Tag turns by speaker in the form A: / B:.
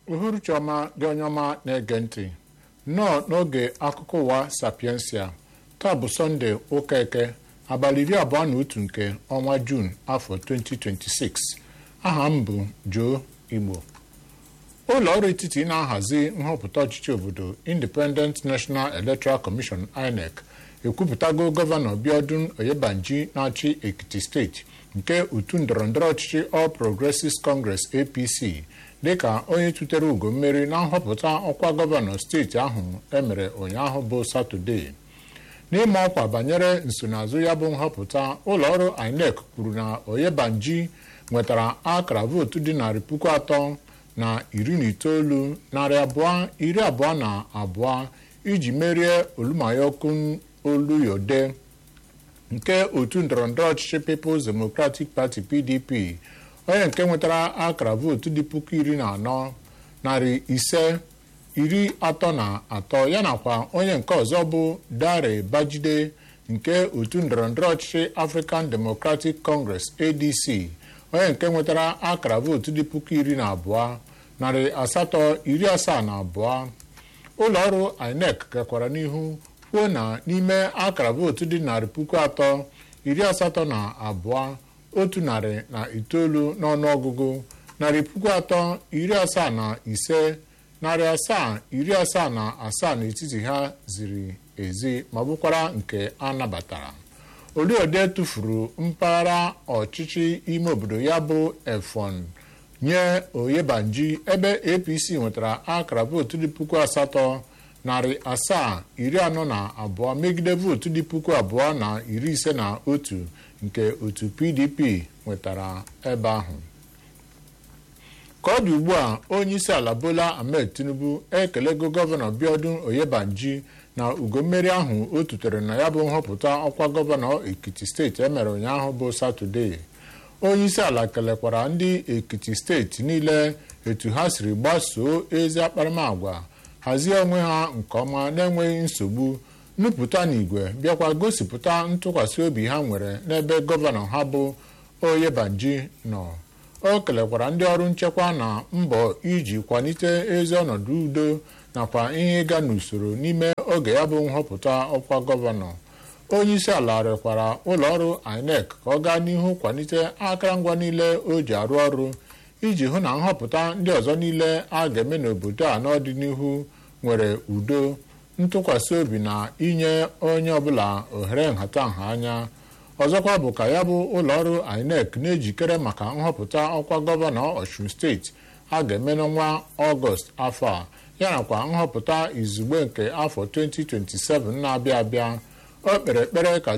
A: uhuruchi ọma gị onye ọma na-ege ntị nnọọ n'oge akụkọ ụwa sapiensia taa bụ sọnde ụka eke abalị iri abụọ na otu nke ọnwa juun afọ 2026 aha m bụ Joe Igbo ụlọ ọrụ etiti na-ahazi nhọpụta ọchịchị obodo Independent National Electoral Commission INEC ekwupụtago gọvanọ Biodun Oyebanji na-achị Ekiti steeti nke otu ndọrọndọrọ ọchịchị All Progressives Congress APC dịka onye tutere ugo mmeri na nhọpụta ọkwa gọvanọ steeti ahụ emere ụnyaahụ bụ Satọde n'ime ọkwa banyere nsonaazụ ya bụ nhọpụta ụlọọrụ INEC kwuru na Oyebanji nwetara akara vootu dị narị puku atọ na iri na itoolu narị abụọ iri abụọ na abụọ iji merie Olumayokun Oluyode nke otu ndọrọndọrọ ọchịchị People's Democratic Party PDP onye nke nwetara akara vootu dị puku iri na anọ narị ise iri atọ na atọ ya nakwa onye nke ọzọ bụ Dare Bajide nke otu ndọrọndọrọ ọchịchị African Democratic Congress ADC onye nke nwetara akara vootu dị puku iri na abụọ narị asatọ iri asaa na abụọ ụlọọrụ INEC gakwara n'ihu kwuo na n'ime akara vootu dị narị puku atọ iri asatọ na abụọ otu narị na itoolu n'ọnụọgụgụ narị puku atọ iri asaa na ise narị asaa iri asaa na asaa n'etiti ha ziri ezi ma bụkwara nke a nabatara Oluode tụfuru mpaghara ọchịchị ime obodo ya bụ Efọn nye Oyebanji ebe APC nwetara akara vootu dị puku asatọ narị asaa iri anọ na abụọ megide vootu dị puku abụọ na iri ise na otu nke otu PDP nwetara ebe ahụ ka ọ dị ugbu a onye isi ala Bola Ahmed Tinubu ekelego gọvanọ Biodun Oyebanji na ugo mmeri ahụ o tutere na ya bụ nhọpụta ọkwa gọvanọ Ekiti steeti emere ụnyaahụ bụ Satọde onye isi ala kelekwara ndị Ekiti steeti niile etu ha siri gbasoo ezi akparamagwa hazie onwe ha nke ọma na-enweghị nsogbu nupụta n'igwe bịakwa gosipụta ntụkwasị obi ha nwere n'ebe gọvanọ ha bụ Oyebanji nọ o kelekwara ndị ọrụ nchekwa na mbọ iji kwalite ezi ọnọdụ udo nakwa ihe ịga n'usoro n'ime oge ya bụ nhọpụta ọkwa gọvanọ onye isi ala rịọkwara ụlọọrụ INEC ka ọ gaa n'ihu kwalite akụrụngwa niile o ji arụ ọrụ iji hụ na nhọpụta ndị ọzọ niile a ga-eme n'obodo a n'ọdịnihu nwere udo ntụkwasị obi na inye onye ọbụla ohere nhatanha anya ọzọkwa bụ ka ya bụ ụlọọrụ INEC na-ejikere maka nhọpụta ọkwa gọvanọ Ọshun steeti a ga-eme n'ọnwa Ọgọst afọ a ya nakwa nhọpụta izugbe nke afọ 2027 na-abịa abịa o kpere ekpere ka